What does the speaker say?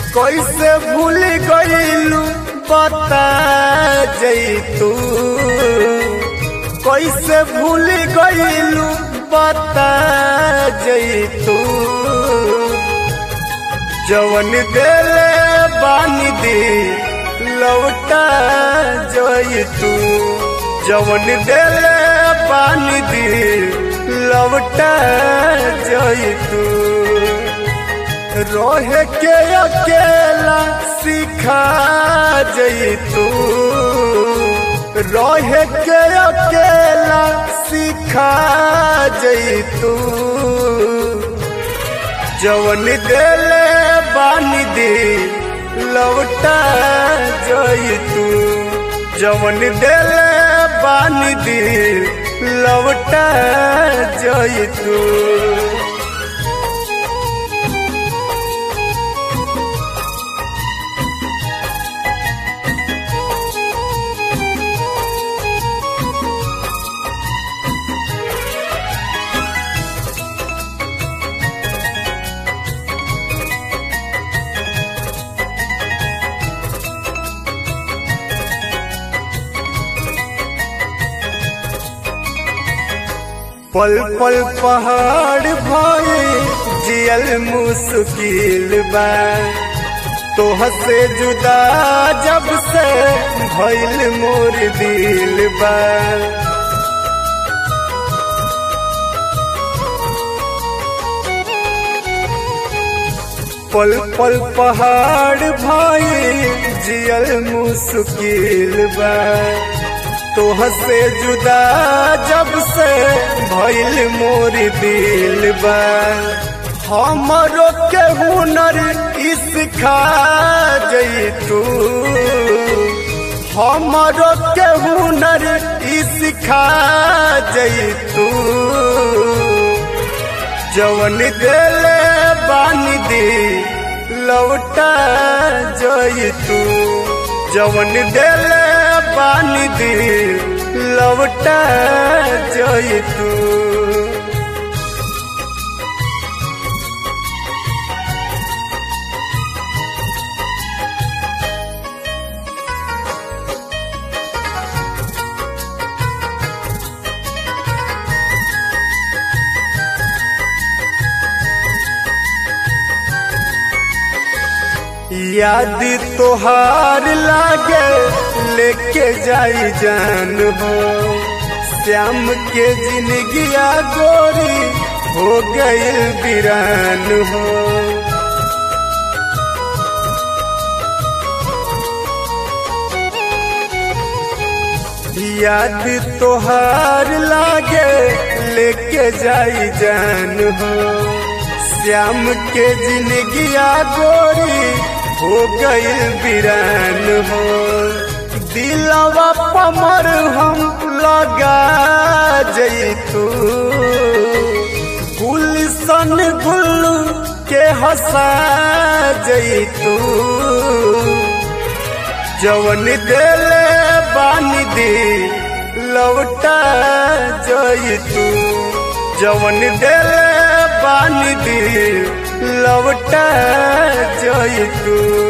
कैसे भूल गईलू बता जैतू कैसे भूल गईलू बता जैतू जवन देले बानी दी लौटा जैतू जवन देले बानी दी लौटा जैतू रोहे के अकेला सिखा जैतू रोहे के अकेला सिखा जैतू जवन देले बानी दे लौटा जैतू जवन देले बानी दे लौटा जैतू पल पल पहाड़ भाई जियल मुश्किल बा तोह से जुदा जब से भइल मोर दिल बा पल पल पहाड़ भाई जियल मुश्किल बा तोह से जुदा जब से भइल मोर दिल बा हमरो के हुनर सिखा जैतू हमरो के हुनर सिखा जैतू जवन देले बानी दे लौटा जैतू जवन देले पानी दे लौटा जैतू याद तोहार लागे लेके जाई जान हो श्याम के जिंदगिया गोरी हो गई वीरान हो याद तोहार लागे लेके जाई जान हो श्याम के जिंदगिया गोरी हो गई वीरान हो दिलवा पमर हम लगा जैतू गुलशन गुल्लू के हंसा जैतू जवन देले बानी दे लौटा जैतू जवन देले बानी दे लौटा जैतू